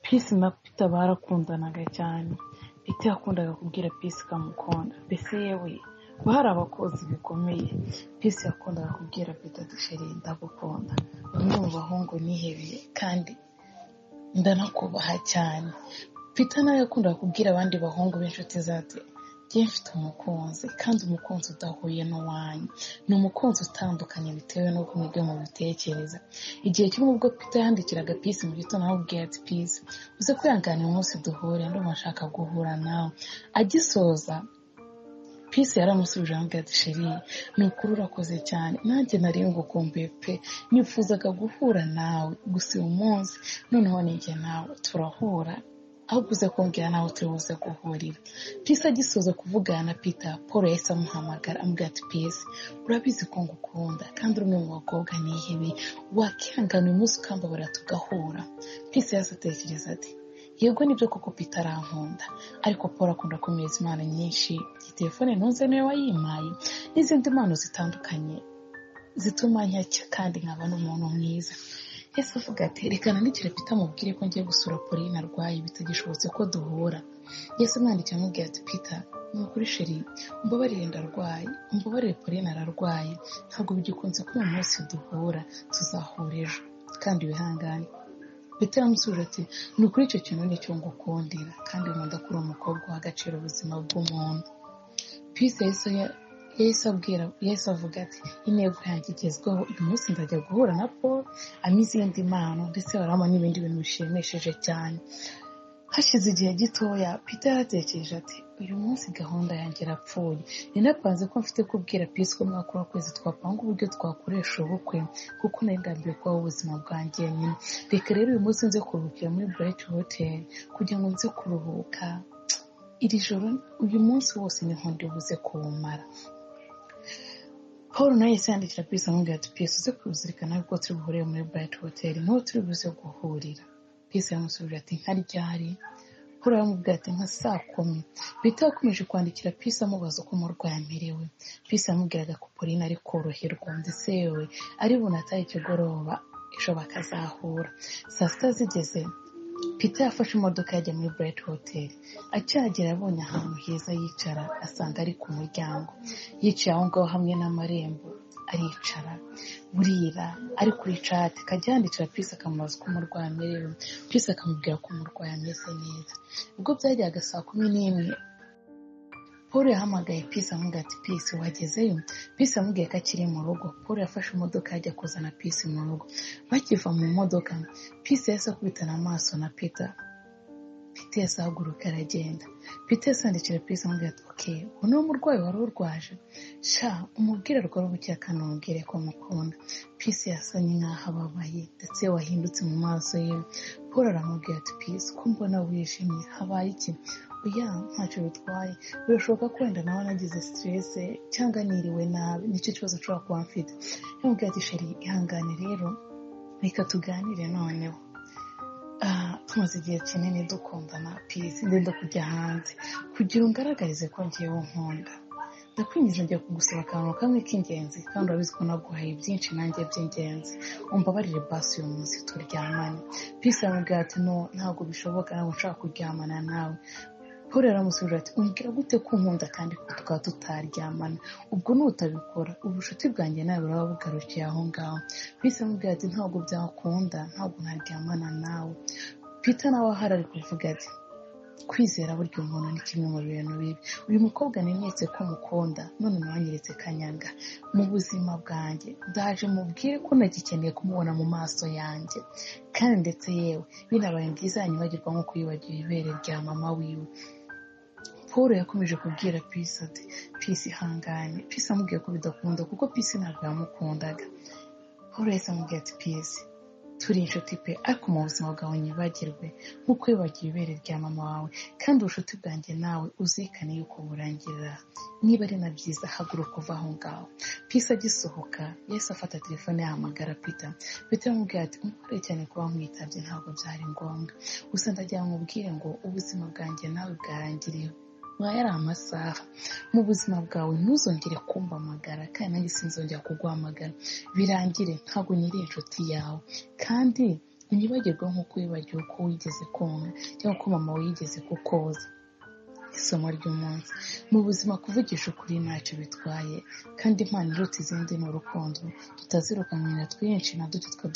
Peace na Peter barakundanaga cyane Peter yakundaga kubwira Peace ko amukunda mbese yewe ko hari abakozi bikomeye Peace yakundaga kubwira Peter ati sheri ndagukunda bamwe mu bahungu nihebeye kandi ndanakubaha cyane Peter nawe yakundaga kubwira abandi bahungu b'inshuti za njye mfite umukunzi kandi umukunzi udahuye n'uwanyu ni umukunzi utandukanye bitewe n'uko mwebwe mubitekereza igihe kimwe ubwo Peter yandikiraga pisi mu gitondo amubwira ati pisi uze kwihanganira umunsi duhure ndumva nshaka guhura nawe agisoza pisi yaramusubije amubwira ati sheri ni ukuri urakoze cyane nanjye nari ngukumbuye pe nifuzaga guhura nawe gusa uyu munsi noneho ninjye nawe turahura ahubwo uze kumbwira nawe turibuze guhurira pisi agisoza kuvugana na peter paul yahise amuhamagara amubwira ati pisi urabizi ko ngukunda kandi uri umwe mu bakobwa nihebe wakihangana uyu munsi ukambabara tugahura pisi yahise atekereza ati yego nibyo koko peter arankunda ariko paul akunda kumereza impano nyinshi iyi telefone ntunze niwe wayimpaye n'izindi mpano zitandukanye zituma nyacya kandi nkaba n'umuntu mwiza ese avuga ati reka nandikire Peter amubwire ko ngiye gusura Pauline arwaye bitagishobotse ko duhura yesi amwandikira amubwira ati Peter ni ukuri sheri umbabarire ndarwaye umbabarire Pauline ararwaye ntabwo bigikunze ko uyu munsi duhura tuzahura ejo kandi wihangane Peter aramusubiza ati ni ukuri icyo kintu nicyo ngukundira kandi nkunda ko uri umukobwa uha agaciro ubuzima bw'umuntu Peace yahise yahise abwira yahise avuga ati intego yanjye igezweho uyu munsi ndajya guhura na paul ama izindi mpano ndetse barabona n'ibindi bintu bishimishije cyane hashize igihe gitoya peter yaratekereje ati uyu munsi gahunda yanjye irapfuye ninapanze ko mfite kubwira pisi ko mwaka w'akwezi twapanga uburyo twakoresha ubukwe kuko nari ndambiwe kubaho ubuzima bwanjye nyine reka rero uyu munsi nze kuruhukira muri bright hotel kugira ngo nze kuruhuka iri joro uyu munsi wose niho buze kuwumara paul nawe yahise yandikira pisi amubwira ati pisi uze kuzirikana ko turi buhurire muri burayiti hoteli niho turi buze guhurira pisi yamusubije ati nka ryari paul aramubwira ati nka saa kumi bita yakomeje kwandikira pisi amubaza uko umurwayi amerewe pisi yamubwiraga ko pauline ari koroherwa ndetse yewe ari bunataye ikigoroba ejo bakazahura saa sita zigeze Peter yafashe imodoka yajya muri Bright Hotel akihagera abonye ahantu heza yicara asanga ari ku muryango yicaye aho ngaho hamwe n'amarembo aricara burira ari kuri cati akajya yandikira Peace akamubaza uko umurwayi amerewe Peace akamubwira ko umurwayi ameze neza ubwo byajyaga saa kumi n'imwe paul yahamagaye pisi amubwira ati pisi wagezeyo pisi amubwiye ko akiri mu rugo paul yafashe imodoka yajya kuzana pisi mu rugo bakiva mu modoka pisi yahise akubitana amaso na peter peter yahise ahaguruka aragenda peter yahise yandikira pisi amubwira ati oke ubu ni umurwayi wari urwaje sha umubwire rwari ubuke akanamubwire ko amukunda pisi yasanye nk'aho ababaye ndetse wahindutse mu maso ye paul aramubwira ati pisi ko mbona wijimye habaye iki oya ntacyo bitwaye birashoboka ko wenda nawe nagize siterese cyangwa niriwe nabi nicyo kibazo nshobora kuba mfite yamubwira ati sheri ihangane rero reka tuganire noneho tumaze igihe kinini dukundana pisi ngenda kujya hanze kugira ungaragarize ko ngewe nkunda ndakwinjiza njya kugusaba akantu kamwe k'ingenzi kandi urabizi ko naguhaye byinshi nanjye by'ingenzi umbabarire basi uyu munsi turyamane pisi yamubwira ati no ntabwo bishoboka ntabwo nshaka kuryamana nawe paul aramusubiza ati umbwira gute ko nkunda kandi ko tukaba tutaryamana ubwo nutabikora ubucuti bwanjye nawe buraba bugarukiye aho ngaho bise amubwira ati ntabwo byakunda ntabwo naryamana nawe peter nawe ahari ari kuvuga ati kwizera burya umuntu ni kimwe mu bintu bibi uyu mukobwa nanyeretse ko mukunda none mwanyeretse kanyanga mu buzima bwanjye ndaje mubwire ko nagikeneye kumubona mu maso yanjye kandi ndetse yewe binabaye byiza yanyibagirwa nko yibagiwe ibere rya mama wiwe paul yakomeje kubwira pisi ati pisi ihangane pisi amubwiye ko bidakunda kuko pisi ntabwo yamukundaga paul yahise amubwira ati pisi turi inshuti pe ariko mu buzima bwawe nyibagirwe nk'uko wibagiwe ibere rya mama wawe kandi ubucuti bwanjye nawe uzirikane yuko burangirira niba ari na byiza haguruka uva aho ngaho pisi agisohoka yahise afata telefone yahamagara pita pita yamubwira ati umubare cyane kuba nkwitabye ntabwo byari ngombwa gusa ndagira ngo ubwire ngo ubuzima bwanjye nawe bwarangiriyeho nk'aya ari amasaha mu buzima bwawe ntuzongere kumpamagara kandi nanjye sinzongera kuguhamagara birangire ntabwo nyiri inshuti yawe kandi ntiyibagirwe nk'uko wibagiwe uko wigeze konka cyangwa uko mama we yigeze kukoza isomo ry'umunsi mu buzima kuvugisha ukuri ntacyo bitwaye kandi impano iruta izindi ni urukundo tutazirukanywe na twinshi na duto twa